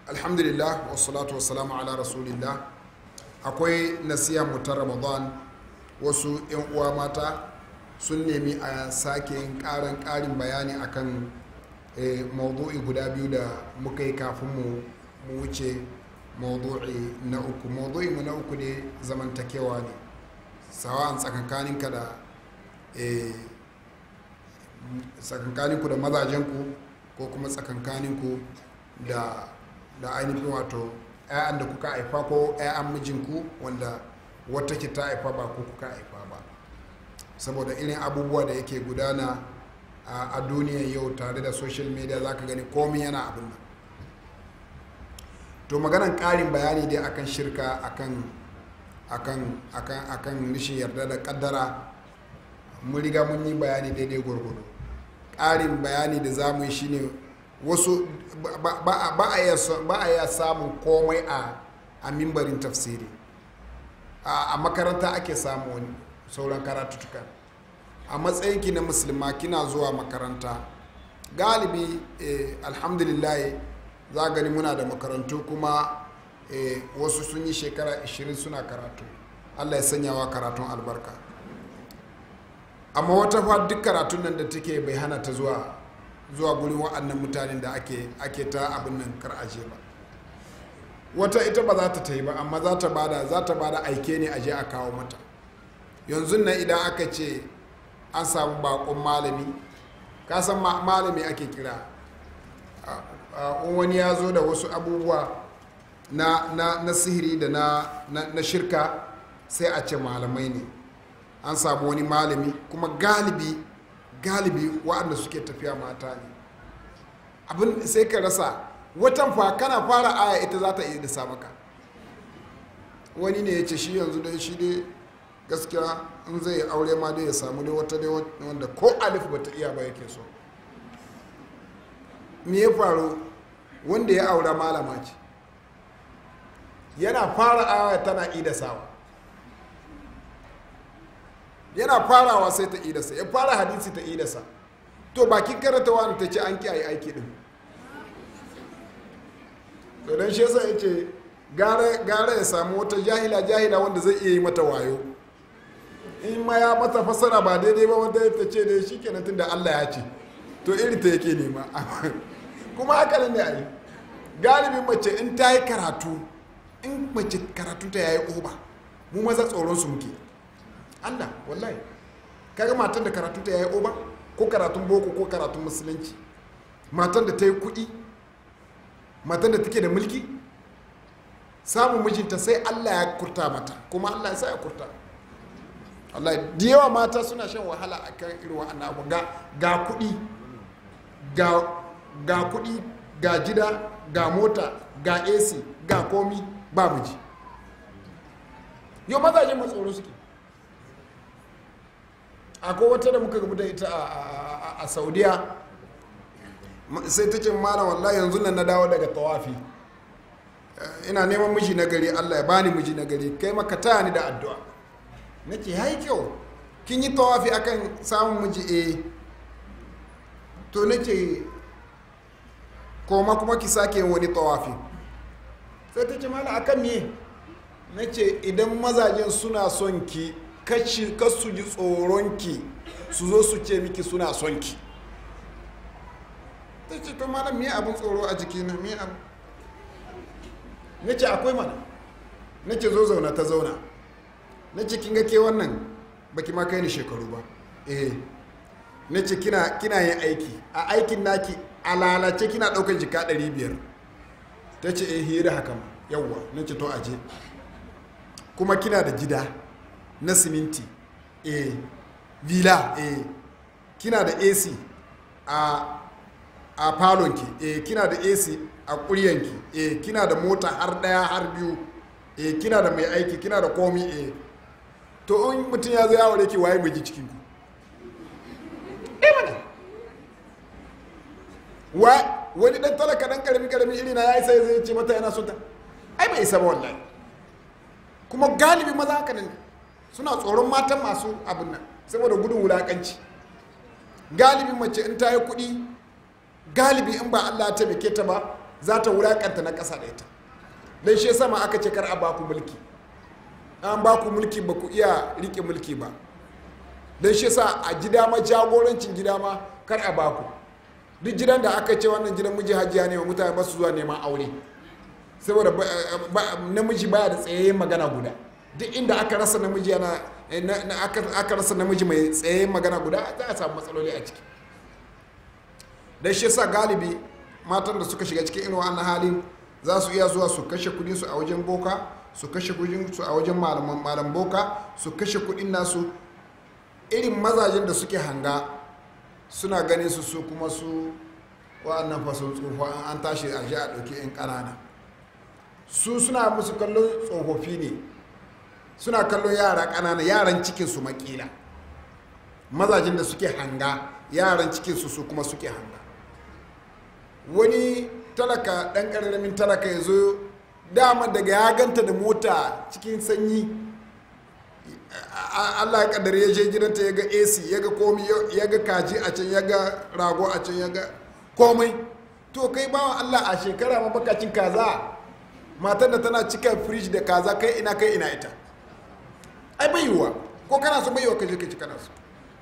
alhamdulillah wassalatu wassalamu ala rasulillah akwai nasiha mu ta ramadan wasu 'yan uwa mata sun nemi a sake yin karin karin bayani akan eh, maudu'i guda biyu da muka yi kafin mu mu wuce maudu'i na uku maudu'i mu na uku ne zamantakewa ne sawa'an tsakankaninka da eh, tsakankaninku da mazajenku ko kuma tsakankaninku da da ainihin wato 'ya'yan da kuka haifa ko 'ya'yan mijinku wanda wata ke ta haifa ba ko kuka haifa ba saboda irin abubuwa da yake gudana a duniyar yau tare da social media za ka gani komi yana abin nan to maganan ƙarin bayani dai akan shirka akan akan akan akan rishin yarda da kaddara mun riga mun yi bayani daidai gwargwado ƙarin bayani da za mu yi shine wasu ba a iya samun komai a mimbarin tafsiri a makaranta ake samu wani sauran karatutuka a matsayinki na musulma kina zuwa makaranta galibi alhamdulillah za gani muna da makarantu kuma wasu sun yi shekara 20 suna karatu allah ya sanyawa karatun albarka amma wata fa duk karatun nan da take bai hana ta zuwa zuwa gurin wa'annan mutanen da ake ake ta abin nan kar aje ba wata ita ba za ta ta yi ba amma za ta bada za ta bada aike ne aje a kawo mata yanzu nan idan aka ce an samu bakon malami ka san malami ake kira wani ya zo da wasu abubuwa na, na, na sihiri da na, na, na shirka sai a ce malamai ne an samu wani malami kuma galibi galibi waɗanda suke tafiya mata ne abin sai ka rasa watan fa kana fara aya ita za ta iya da maka wani ne ya ce shi yanzu dai shi dai gaskiya in zai aure ma dai ya samu dai wata dai wanda ko alif bata iya ba yake so me ya faru wanda ya aura malama ce yana fara aya tana ida sawa yana farawa sai ta idasa ya fara hadisi ta idasa to bakin karanta wani ta ce an kiyaye aiki din to don shi yasa ya ce gara ya samu wata jahila jahila wanda zai iya yi mata wayo in ma ya mata fasara ba daidai ba wanda ta ce da shi kenan tun da allah ya ce to iri ta yake nema kuma haka ne a yi galibin mace in ta yi karatu in mace karatu ta yayi oba mu maza tsoron su muke Allah wallahi kaga matan da karatu ta yayi oba ko karatun boko ko karatun musulunci matan da ta yi kuɗi matan da take da mulki samun mijinta sai Allah ya kurta mata kuma Allah ya sa ya kurta Allah da yawa mata suna shan wahala a kan irin wa'annan abu ga ga kuɗi ga ga kuɗi ga gida ga mota ga AC ga komi ba miji yau mazajen matsoro suke akwai wata da muka da ita a saudiya sai ta ce mana wallahi yanzu nan na dawo daga tawafi ina neman miji na gari allah ya bani miji na gari kai maka taya ni da addu'a na ce hai kyau kin yi tawafi akan samun miji eh to na ce koma kuma ki sake yin wani tawafi sai ta ce mana akan me na ce idan mazajen suna son ki kashi kasu ji tsoronki su zo su ce miki suna son ki ta ce to malam me abin tsoro a jikina me abu na ce akwai mana na ce zo zauna ta zauna na ce kin ga ke wannan baki ma kai ni shekaru ba eh na ce kina kina yin aiki a aikin naki a lalace kina ɗaukar jika 500 ta ce eh hira haka ma yawwa na ce to aje kuma kina da gida na siminti eh villa eh kina da ac a a falonki eh kina da ac a kuryanki eh kina da mota har daya har biyu eh kina da mai aiki kina da komi eh to in mutum ya zo ya ware ki waye mai cikin ku eh mana wa wani dan talaka dan karami karami iri na yayi sai zai ce mata yana son ta ai bai isa ba wallahi kuma galibi maza haka ne suna tsoron matan masu abin nan saboda gudun wulakanci galibi mace in ta yi kuɗi galibi in ba Allah ta taimake ta ba za ta wulakanta na ƙasa da ita dan shi sama aka ce kar a baku mulki an baku mulki ba ku iya rike mulki ba dan shi sa a gida ma jagorancin gida ma kar a baku duk gidan da aka ce wannan gidan miji hajiya ne mutane ba su zuwa neman aure saboda namiji baya da tsayayyen magana guda duk inda aka rasa namiji yana aka rasa namiji mai tsayayyen magana guda za a samu matsaloli a ciki da shi sa galibi matan da suka shiga cikin irin wannan halin za su iya zuwa su kashe kudin su a wajen boka su kashe kudin su a wajen malam boka su kashe kudin nasu irin mazajen da suke hanga suna ganin su su kuma su wa'annan fasun tsufa an tashi a ji a ɗauki 'yan ƙanana su suna musu kallon tsofaffi ne suna kallon yara ƙanana yaran cikinsu makila mazajen da suke hanga yaran cikinsu su kuma suke hanga wani talaka ɗan ƙararramin talaka ya zo dama daga ya ganta da mota cikin sanyi allah ya kaddare ya je gidanta ya ga ac ya ga komi ya ga kaji a can ya ga rago a can ya ga komai to kai bawan allah a shekara mabakacin kaza matar da tana cika firij da kaza kai ina kai ina ita ai bai yiwuwa ko kana so bai yiwuwa ka je ka ci kana so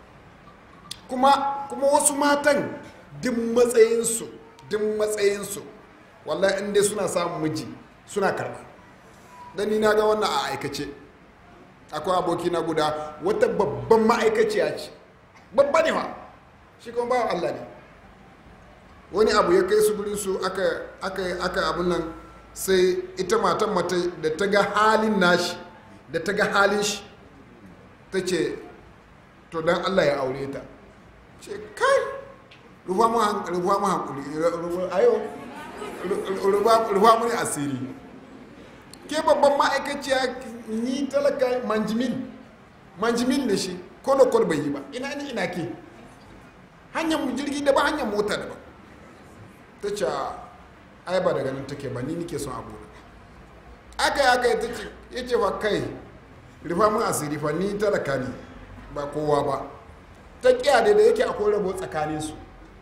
kuma kuma wasu matan duk matsayinsu duk matsayinsu wallahi in dai suna samun miji suna karba dan ni na ga wannan a aikace akwai aboki na guda wata babban ma'aikaciya ce babba ne wa shi kuma bawa Allah ne wani abu ya kai su gurin su aka aka aka abun nan sai ita matan mata da ta ga halin nashi da ta ga halin shi ta ce to dan Allah ya aure ta ce kai rufa mu hankuli ayo rufa mu ne asiri ke babban ma'aikaciya ni talaka manjimin manjimin da shi kolo kolo bai yi ba ina ni ina ke hanyar jirgi da ba hanyar mota da ba ta ce ai ba daga nan take ba ni nike son abu aka yi aka yi ta ce ya ce fa kai rufa mun asiri fa ni talaka ne ba kowa ba ta kiya da yake akwai rabo tsakanin su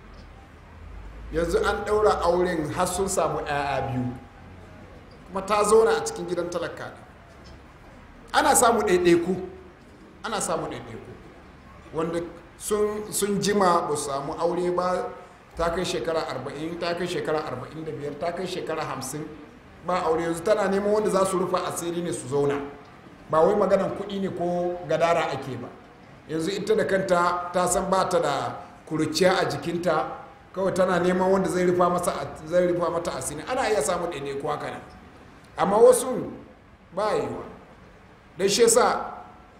yanzu an ɗaura auren har sun samu 'ya'ya biyu kuma ta zauna a cikin gidan talaka ne ana samu ɗaiɗaiku ana samu ɗaiɗaiku wanda sun jima ba su samu aure ba ta kai shekara 40 ta kai shekara 45 ta kai shekara 50 ba aure yanzu tana neman wanda za su rufa asiri ne su zauna ba wai maganan kuɗi ne ko gadara ake ba yanzu ita da kanta ta san ba ta da kuruciya a jikinta kawai tana neman wanda zai rufa mata asiri ana iya samun ɗaiɗaiku haka nan amma wasu ba yiwa don shi yasa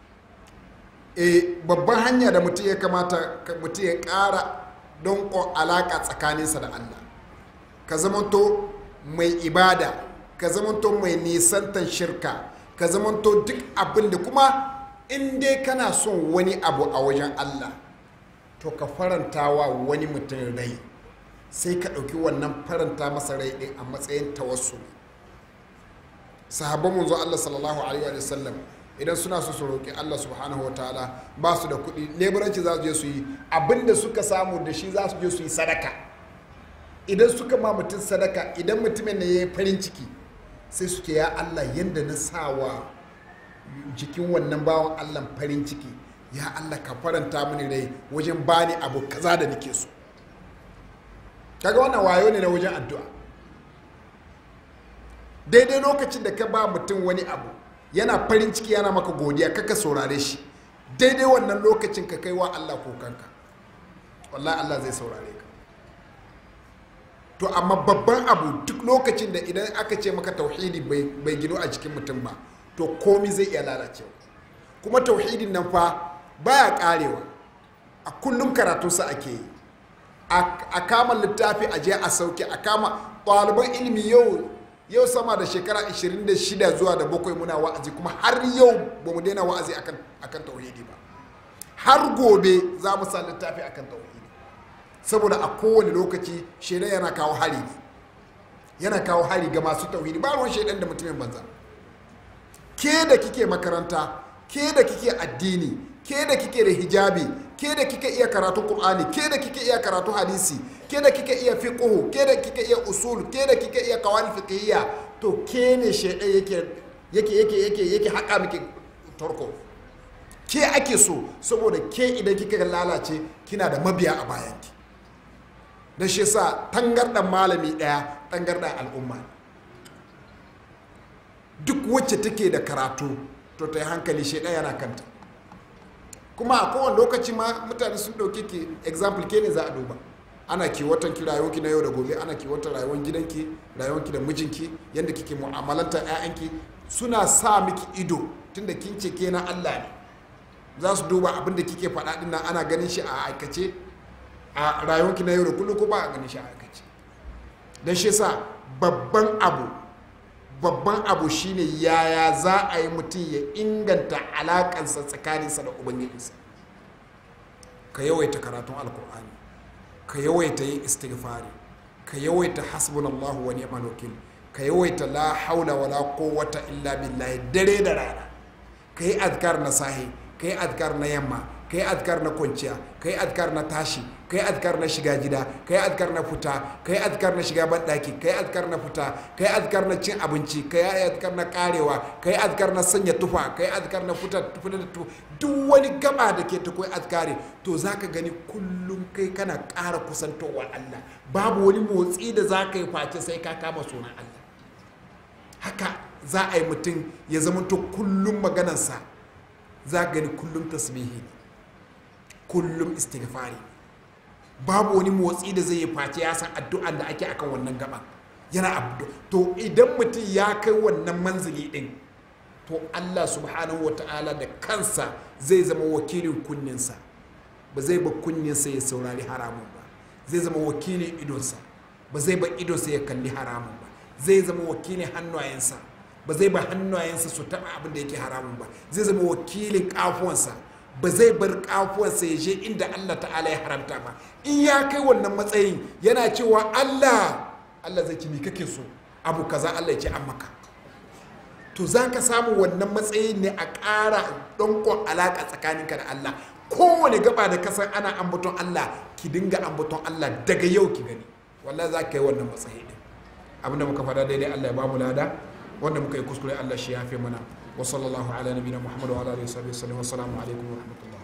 e, babban hanya da mutum ya kamata mutum ya ƙara don alaƙa tsakaninsa da allah ka zamanto mai ibada ka zamanto mai nisantan shirka ka zamanto duk abin da kuma in dai kana son wani abu a wajen allah to ka faranta wa wani mutum rai sai ka ɗauki wannan faranta masa rai ɗin a matsayin tawassuli sahabban manzo Allah sallallahu alaihi wa sallam idan suna so su roƙi Allah subhanahu wataala ba su da kuɗi leburanci za su je su yi abinda suka samu da shi za su je su yi sadaka idan suka ma mutum sadaka idan mutumin ne ya yi farin ciki sai suke ya Allah yadda na sawa jikin wannan bawan Allah farin ciki ya Allah ka faranta mini rai wajen bani abu kaza da nake so kaga wannan wayo ne na wajen addu'a daidai lokacin da ka ba mutum wani abu yana farin ciki yana maka godiya kaka saurare shi daidai wannan lokacin ka kai wa Allah kokanka wallahi Allah zai saurare ka to amma babban abu duk lokacin da idan aka ce maka tauhidi bai gino a jikin mutum ba to komi zai iya lalacewa kuma tauhidin nan fa baya karewa a kullum karatunsa ake yi a kama littafi a je a sauke a kama ɗaliban ilimi yau yau sama da shekara 26 zuwa da bakwai muna wa'azi kuma har yau ba mu daina wa'azi akan, akan tauhidi ba har gobe za mu sa littafi akan tauhidi saboda a kowane lokaci shaidan yana kawo hari ne yana kawo hari ga masu tauhidi ba ruwan shaidan da mutumin banza ke da kike makaranta ke da kike addini ke da kike da hijabi ke da kike iya karatu qur'ani ke da kike iya karatu hadisi ke da kike iya fiqhu ke da kike iya usul ke da kike iya qawaid fiqhiyya to ke ne shaidan yake yake yake yake yake haka miki tarko ke ake so saboda ke idan kika lalace kina da mabiya a bayanki da shi sa tangardan malami daya tangardan al'umma duk wacce take da karatu to ta yi hankali shi ɗaya yana kanta kuma a kowane lokaci ma mutane sun ɗauke ki example ke ne za a duba ana kiwatan ki rayuwarki na yau da gobe ana kiwatan rayuwar gidanki rayuwarki da mijinki yadda kike mu'amalanta 'ya'yanki suna sa miki ido tunda kin ce ke na Allah ne za su duba abin da kike faɗa ɗin nan ana ganin shi a aikace a rayuwarki na yau da kullum ko ba a ganin shi a aikace don shi sa babban abu babban abu shine yaya za a yi mutum ya inganta alakansa tsakaninsa da ubangijinsa ka yawaita karatun alkur'ani ka yawaita yin istighfari ka yawaita hasbunallahu wa ni'mal wakil ka yawaita la haula wala quwwata illa billahi dare da rana ka yi azkar na sahi ka yi azkar na yamma ka yi azkar na kwanciya ka yi azkar na tashi ka yi azkar na shiga gida ka yi azkar na fita ka yi azkar na shiga banɗaki ka yi azkar na fita ka yi azkar na cin abinci ka yi azkar na karewa ka yi azkar na sanya tufa ka yi azkar na fita da tufa duk wani gaba da ke ta koyi azkari to za ka gani kullum kai kana ƙara kusantowa Allah babu wani motsi da za ka yi face sai ka kama sunan Allah haka za a yi mutum ya zama to kullum maganarsa za ka gani kullum tasbihi ne kullum istighfari babu wani motsi da zai yi face ya san addu'an da ake akan wannan gaba yana abdu to idan mutum ya kai wannan manzili din to Allah subhanahu wata'ala da kansa zai zama wakilin kunninsa ba zai ba kunninsa ya saurari haramun ba zai zama wakilin idonsa ba zai ba idonsa ya kalli haramun ba zai zama wakilin hannayensa ba zai ba hannayensa su taɓa abin da yake haramun ba zai zama wakilin kafuwansa ba zai bar kafuwarsa ya je inda Allah ta'ala ya haramta ba in ya kai wannan matsayin yana cewa Allah Allah zai ci me kake so abu kaza Allah ya ce an maka to za ka samu wannan matsayin ne a ƙara ɗankon alaƙa tsakaninka da Allah kowane gaba da kasan ana ambaton Allah ki dinga ambaton Allah daga yau ki gani wallahi za ka yi wannan matsayi din abinda muka faɗa daidai Allah ya ba mu lada wanda muka yi kuskure Allah shi ya fi mana wa sallallahu ala nabiyina Muhammad wa ala alihi wa sahbihi wa sallam wa assalamu alaikum wa rahmatullah